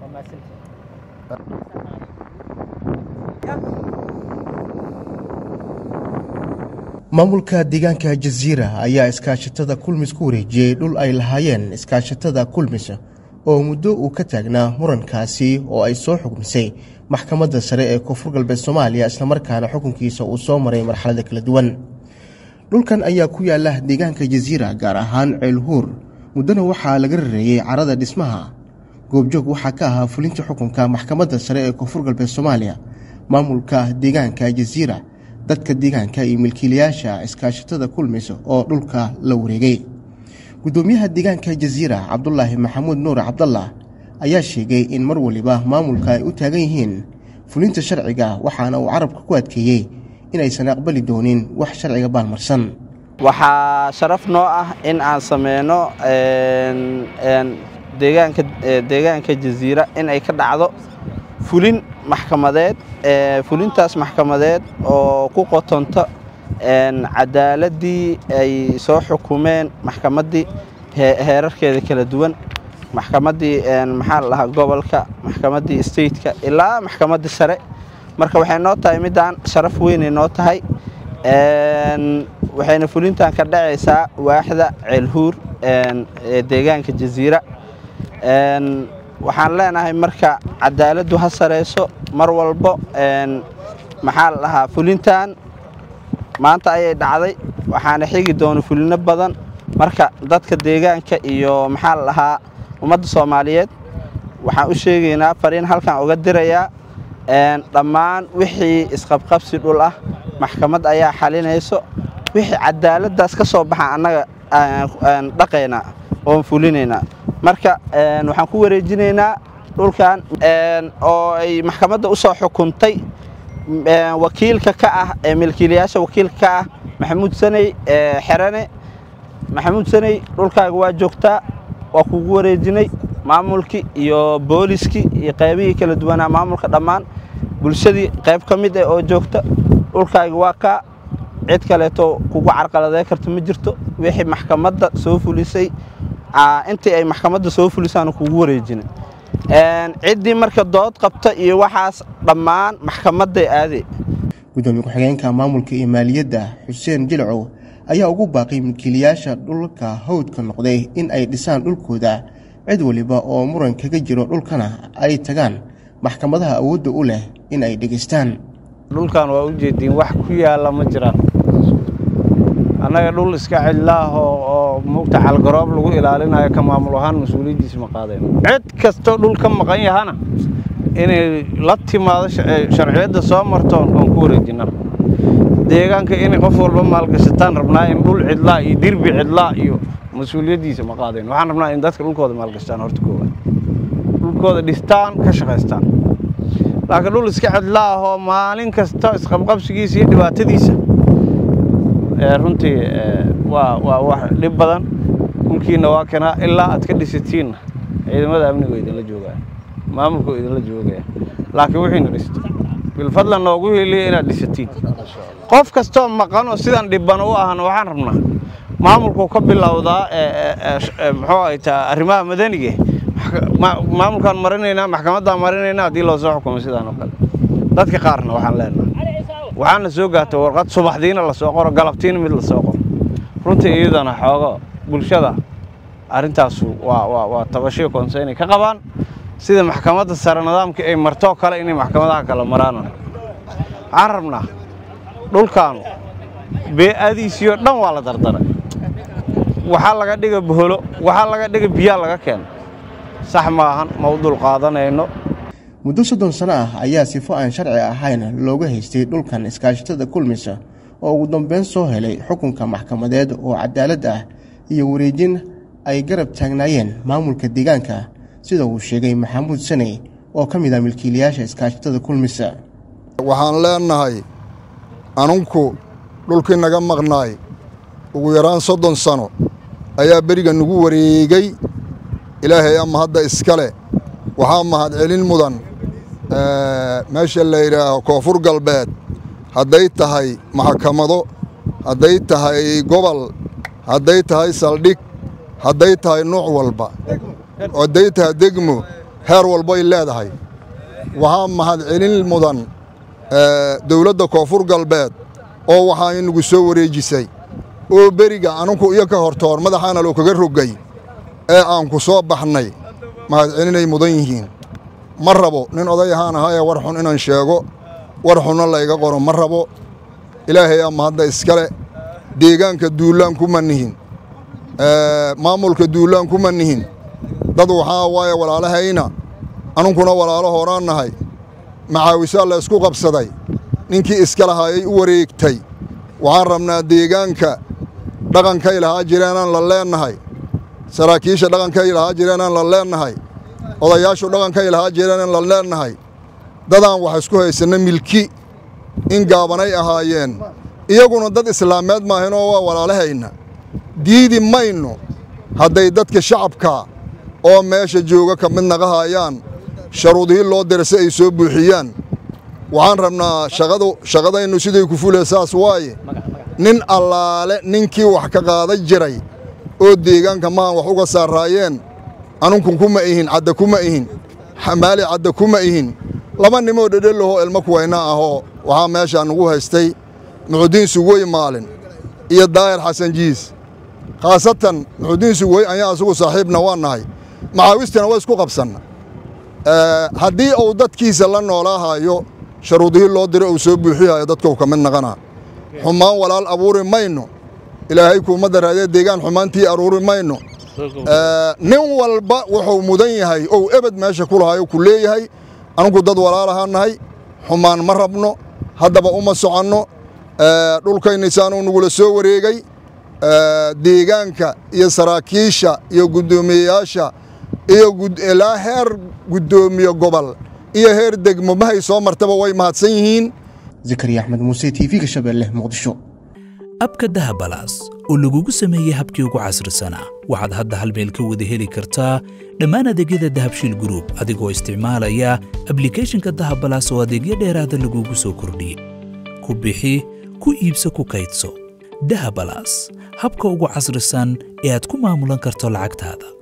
maamulka deegaanka jasiira ayaa iskaashatada kulmis ku wareejiyey dhul ay lahaayeen iskaashatada kulmis oo muddo uu ka taagnaa murankaasi oo ay soo xukmisay maxkamadda sare ee koonfur galbeed soomaaliya islamarkaana xukunkiisa uu soo maray marxalada kala duwan dhulkan ayaa ku yaala deegaanka jasiira gaar ahaan ceelhuur muddona waxaa laga rareeyey carada dhismaha goobjoog waxaa ka ahaa fulinta xukunka maxkamadda sare ee koonfur galbeed soomaaliya maamulka deegaanka jasiira dadka deegaanka iyo milkiilayaasha iskaashatada kulmis oo dhulka la wareegay gudoomiyaha deegaanka jasiira cabdulaahi maxamuud nuur cabdallah ayaa sheegay in mar waliba maamulka ay u taagan yihiin fulinta sharciga waxaana uu carabka ku adkeeyey inaysan aqbali doonin wax sharciga baalmarsan waxaa sharaf noo ah in aan sameyno deegaanka jasiira in ay ka dhacdo fulin maxkamadeed fulintaas maxkamadeed oo ku qotonto cadaaladii ay soo xukumeen maxkamaddii heerarkeeda kala duwan maxkamaddii maxaa la dhahaa gobolka maxkamaddii stateka ilaa maxkamaddii sare marka waxay noo tahay middaan sharaf weynay noo tahay waxayna fulintan ka dhacaysaa waaxda ceelhuur ee deegaanka jasiira waxaan leenahay marka cadaaladdu ha sarayso mar walbo maxaa la dhahaa fulintan maanta ayay dhacday waxaana xigi doona fulino badan marka dadka deegaanka iyo maxaa la dhahaa ummadda soomaaliyeed waxaan u sheegaynaa fariin halkan uga dirayaa dhammaan wixii isqabqabsi dhul ah maxkamad ayaa xalinayso wixii cadaaladdaas ka soo baxa annaga dhaqaynaa oon fulinaynaa marka waxaan ku wareejinaynaa dhulkan oo ay maxkamadda u soo xukuntay wakiilka ka ah ee milkiilayaasha wakiilka ka ah maxamuud saney xerane maxamuud saney dhulkaaga waa joogtaa waa kugu wareejinay maamulkii iyo booliskii iyo qaybihii kala duwanaa maamulka dhammaan bulshadii qayb ka mid ah oo joogta dhulkaaga waa kaa cid kaleeto kugu carqaladay karta ma jirto wixii maxkamadda soo fulisay intii ay maxkamadda soo fulisaanu kugu wareejinay ciddii marka dood qabta iyo waxaas dhammaan maxkamadday aadey gudoomiye ku-xigeenka maamulka iyo maaliyadda xuseen jilcow ayaa ugu baaqay milkiilayaasha dhulka hawdka noqday in ay dhisaan dhulkooda cid waliba oo muran kaga jiro dhulkana ay tagaan maxkamadaha awoodda u leh in ay dhegaystaan dhulkan waa u jeediin wax ku yaalla ma jiraan annaga dhul iska cidlaah oo mugta calgaroob lagu ilaalinayo ka maamul ahaan mas-uuliyaddiisa ma qaadeen cid kastoo dhul ka maqan yahana inay la timaado sharciyadda soo marto oon ku wareejinna deegaanka inay qof walba maalgashataan rabnaa in dhul cidlaa iyo dirbi cidlaa iyo mas-uuliyaddiisa ma qaadeen waxaan rabnaa in dadka dhulkooda maalgashtaan horta koowaad dhulkooda dhistaan ka shaqaystaan laakiin dhul iska cidlaahoo maalin kasta isqabqabsigiisa iyo dhibaatadiisa runtii waa waa wax dhib badan dhulkiina waa kanaa ilaa aad ka dhisatiinna ciidamada amniga idinla joogaya maamulka idinla joogaya laakiin wixiina dhisto bilfadlan noogu heliya inaad dhisatiin qof kastoo maqanoo sidan dhibano u ahna waxaan rabnaa maamulku ka bilowdaa muxuu ay taa arrimaha madaniga maamulkaan marinaynaa maxkamaddaan marinaynaa haddii loo soo xukumay sidaan oo kale dadka qaarna waxaan leenahay waxaana soo gaartay warqad subaxdiina lasoo qoro galabtiina mid lasoo qoro runtii iyadana xoogo bulshada arrintaasu waa waa waa tabashiyo koonse inay ka qabaan sida maxkamadda sare nidaamkii ay martoo kale inay maxkamadaha kale maraan waxaan rabnaa dhulkaanu bee'adiisiyo dhan waa la dardaray waxaa laga dhiga boholo waxaa laga dhiga biyaa laga keena sax maahan ma u dul qaadanayno muddo soddon sano ah ayaa sifo aan sharci ahayn looga haystay dhulkan iskaashatada kulmisa oo ugu dambeyn soo helay xukunka maxkamadeed oo cadaalad ah iyo wareejin ay garab taagnaayeen maamulka deegaanka sida uu sheegay maxamuud saney oo ka mid ah milkiilayaasha iskaashatada kulmisa waxaan leennahay anunku dhulkii naga maqnaay ugu yaraan soddon sano ayaa beriga nagu wareegay ilaahay ama hadda iskale waxaa mahadcelin mudan meesha la yidhaaho koonfur galbeed hadday tahay maxkamado hadday tahay gobol hadday tahay saldhig hadday tahay nuuc walba hadday tahay degmo heer walbay leedahay waxaa mahadcelin mudan dowladda koonfur galbeed oo waxaa inagu soo wareejisay oo beriga anunku iyo ka hortoor madaxaana loo kaga rogay ee aan ku soo baxnay mahadcelinay mudan yihiin ma rabo nin oday ahaan ahaa ee war xun inaan sheego war xunna layga qoro ma rabo ilaahay ama hadda iskale deegaanka duulaan kuma nihin maamulka duulaan kuma nihin dad waxaa waaye walaalahayna anunkuna walaalo horaan nahay macaawisaa la ysku qabsaday ninkii iska lahaayay u wareegtay waxaan rabnaa deegaanka dhaqankay lahaa jireenaan la leennahay saraakiisha dhaqankay lahaa jireenaan la leennahay odayaashu dhaqankay lahaa jireenaan la leennahay dadaan wax isku haysanna milki in gaabanay ahaayeen iyaguna dad islaameed maahaynoo waa walaalahayna diidi mayno hadday dadka shacabka oo meesha jooga ka mid naqahayaan sharuudihii loo dira si ay soo buuxiyaan waxaan rabnaa shaqadu shaqadaynu siday ku fule saas waaye nin allaale ninkii wax ka qaadan jiray oo deegaanka maahan wax uga saaraayeen anunkun kuma ihin cadda kuma ihin xamaali cadda kuma ihin laba nimoo dhedhelahoo ilmo kuwayna ahoo waxaa meeshaa nugu haystay muxudiin sugwey maalin iyo daahir xasan jiis khaasatan muxudiin sugwey ayaa asugu saaxiibna waa nahay macaawistina waa isku qabsanna haddii uu dadkiisa la noolaahayo sharuudihii loo dira uu soo buuxihayo dadkau ka mid naqanaa xumaan walaal abuuri mayno ilaahay kuuma daraadee deegaan xumaantii aruuri mayno nin walba wuxuu mudan yahay ou ebed meesha ku lahayo ku leeyahay anunku dad walaalahaa nahay xumaan ma rabno haddaba uma soconno dhulkaynisaanuu nugula soo wareegay deegaanka iyo saraakiisha iyo guddoomiyeyaasha iyo ilaa heer guddoomiye gobol iyo heer degmo mahay soo martaba way mahadsan yihiin zakariya axmed muuse t v-ga shabeelle muqdisho abka dahabalaas oo lagugu sameeyey habkii ugu casrisanaa waxaad hadda hal meel ka wada heli kartaa dhammaan adeegyada dahabshiil gruub adigoo isticmaalaya ablikhethonka dahabalaas oo adeegyo dheeraada lagugu soo kordhiyey ku bixi ku iibso ku kaydso dahabalaas habka ugu casrisan ee aad ku maamulan karto lacagtaada